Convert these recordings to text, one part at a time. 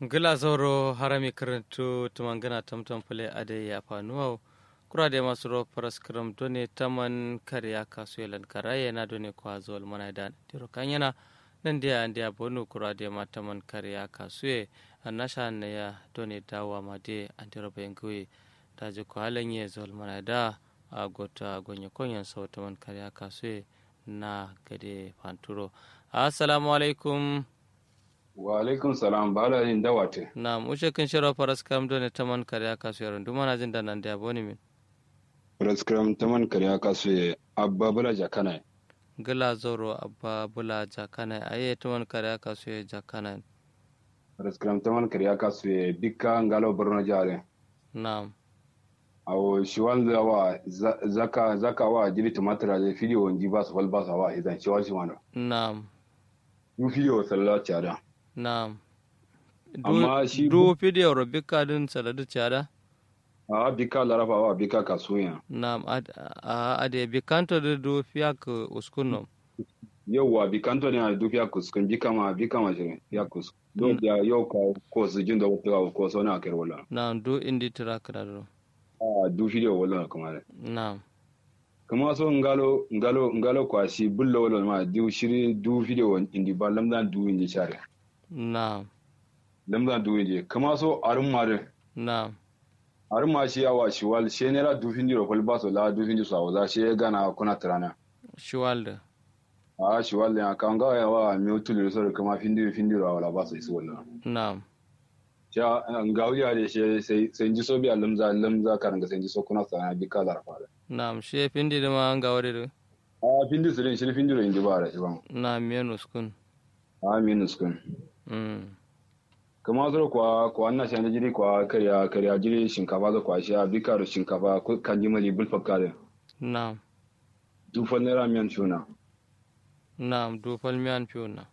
gila zoro harami karantu tumangana tamtam pale ade ya fanuwa kura da masu ro paras kram done taman kariya kasu yalan karaye na done kwa zol mana da tiro kanyana nan dia andia bonu kura da ma taman kariya kasu ye annasha na ya done dawa ma de antiro bengui da ji ko halan ye zol mana da a gota gonye konyan sau taman kariya kasu ye na gade fanturo assalamu alaikum wa alaikum salam bala yin dawate na mushe kin shiro paras kam done taman kariya kasu yaron duma na jin da nan dia boni min praskram taman kariya kasu abba bala jakana gila zoro abba bula jakana aye taman kariya kasu ye jakana praskram taman kariya kasu bikka ngalo borno jare na'am awo shiwal da wa zaka zaka wa jiri tumatira da fidiyo nji ba su falba sa wa idan shiwal shi wano na'am yu fidiyo sallah cada na'am Amma shi- du video ro bika din saladu chada a bika larafa wa bika kasuya na'am ad a ade bikanto de du fiak uskuno yauwa bikanto ne a dufiya kuskun bika ma bika ma shirin ya kuskun don ya yau ka ko su jin da wata ko so na kai wala na'am du indi track da do a du fidiyo wala kuma na'am kuma so ngalo ngalo ngalo kwasi bullo wala ma du shiri du video indi ba lamda du indi share na'am lamda du indi kuma so arun mare na'am arun ma shi awa shi wal she ne la du findi ro ba so la du findi so awa she gana kuna trana shiwalda a shi wal ya kan ga ya wa mi utul so kuma findi findi ro wala ba so isu wala na'am ya ngawi ya de she sai sai ji so bi lamza lamza kan ga sai ji so kuna sana bi kala rafa na'am she pindi de ma anga wade do a findi su din shi findi ro indi ba da shi ba na'am men uskun a minus kun mm kama zoro kwa kwa na shanda jiri kwa karya karya jiri shinkafa zo kwa shi a bika da shinkafa ko kan ji mali bulfa kare na'am dufan naira miyan tuna na'am du falmian fiuna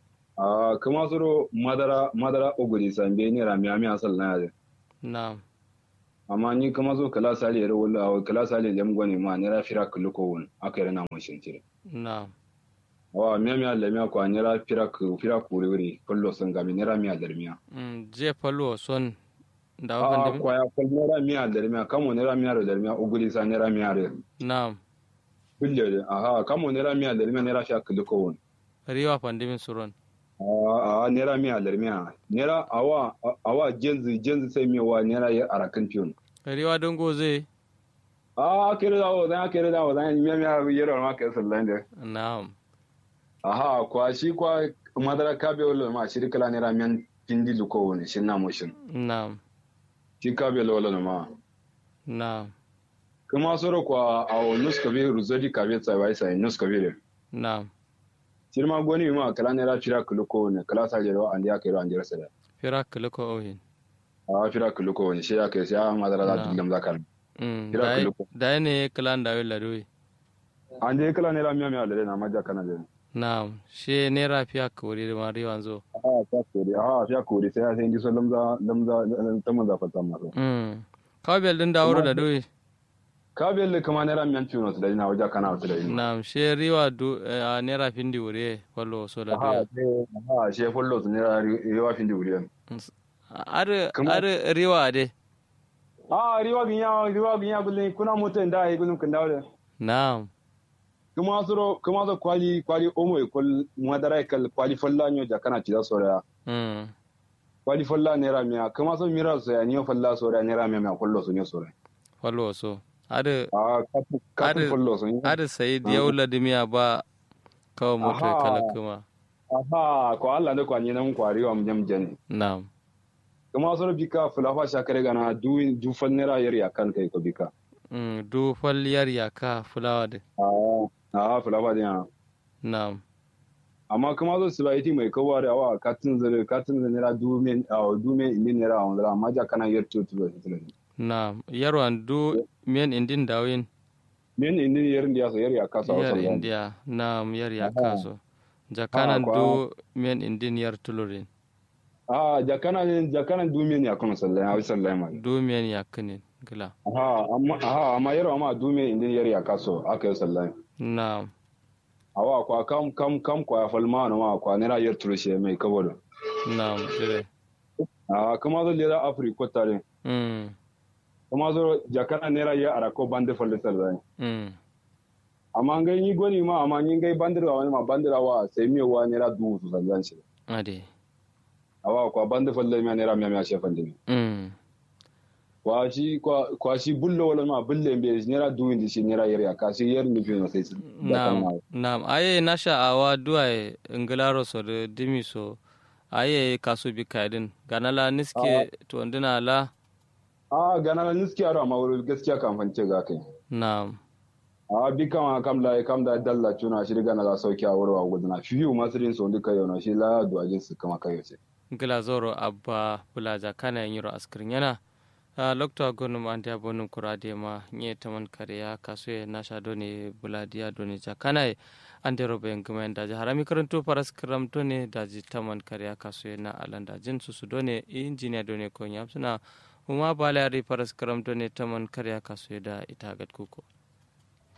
a kama zoro madara madara oguri sambe naira miya miya sal na yare na'am amma ni kama zo kala sali yare wala kala sali lem gwani ma naira fira kuluko won aka yana mun shin tire na'am wa miya miya le miya kwa naira fira ku fira ku wuri kullo sun ga mi naira miya dar miya mm je fallo son da a wafan kwa ya kwa naira miya dar miya kamo naira miya da dar miya oguri sa naira miya da na'am kulle aha kamo naira miya dar miya naira fira kuluko won riwa pandimin suron a a naira miya dar miya naira awa awa jenzi jenzi sai miya wa naira ya arakan fiyon riwa don goze a kere da wa zan kere da wa zan miya miya yero ma ka sallan da na'am aha kwa shi kwa madara kabe wala ma shi kala naira miyan pindi luko woni shi na mushin na'am shi kabe wala ma na'am kuma soro kwa a nus kabe ruzodi kabe tsai wai sai nus kabe na'am shi ma goni ma kala naira fira luko woni kala sa jero an ya kai ro an jero sada fira kiliko ohin a fira luko woni shi ya kai sai a madara da Na'am. dilam zakar mm Fira dai kiliko. dai ne kalan da wala doyi an je kala naira miya miya da na maja kana da na'am she ne rafiya kori da mari wanzo a ta kore a fiya kore sai sai ji so lamza lamza ta manza fata maso mm kawbel din da wuro da doyi ka belle kama naira miyan tuno da ina waja kana wata da ina na'am she riwa du a ne rafin di wure fallo so da aha doyi aha she follow su naira riwa fin di wuri ar Kuma- ar riwa de a riwa ginya riwa ginya gulle kuna mutan da ai gullum kan dawo na'am kuma suro kuma so kwali kwali omo e kol madara e kal kwali folla nyo ja kana ci da sora mm kwali folla naira miya kuma so mira so ya niyo folla sora naira miya miya kollo so nyo sora fallo so ar a katu katu Ade- follow so nyo ar sai diyawla dimiya ba kawo moto Aha. kala kuma aha ko Allah ne kwa ni nan kwari wa mjam jani na'am kuma soro bika fulafa shakare gana du du fal naira yar ya kan kai ko bika mm du falliyar yaka fulawa de a a fulafa dia na'am amma kuma zo su baiti mai kowa da awa katin zare katin zare naira du men a du men indin naira a wanda amma ja kana yar tu tu tu na'am yarwan du men indin dawin men indin yar ndiya so yar ya kasa yar wasan india na'am yar yaka so jakanan kwa- du men indin yar tulurin a jakana jakana du men ya kuma sallai a sallai ma du men yakinin gila aha amma aha amma yar amma du men indin yar ya kaso aka yi sallai na'am awa kwa kam kam kam kwa falma na ma kwa naira yar turushe mai kabodo na'am dire a kuma zo lera afri ko tare mm kuma zo jakana nera ya ara ko bande folle sal mm amma ngai ni goni ma amma ni ngai bandira wani ma bandira wa sai mi wa nera du su zan shi ade awa ko bande folle mi nera mi mi shefan dini mm kwa shi kwa kwa shi bullo wala ma bulle mbe nera du indi shi nera yer ya ka shi yer ni fi no sai nam nam aye nasha awa duwaye ngilaro so de dimi so aye kasu bi kaidin ganala niske to ndina la a gana na niski aro amma wuri gaskiya kan fance ga kai nam a bi kama kam da kam da dalla tuna shi gana la sauki a wuri wa gudana fiyu masirin so duka yau na shi la du ajin su kama kai sai ngila zoro abba bulaja kana yiro askrin yana a lokto gonum ande abonum kurade ma nye taman kariya kasu nasha doni buladiya doni jakana ande robe ngumen daji harami karantu paras kram doni daji taman kariya kasu na alanda jin susu doni injiniya doni ko nyamsuna uma balari paras kram doni taman kariya kasu da itagat kuko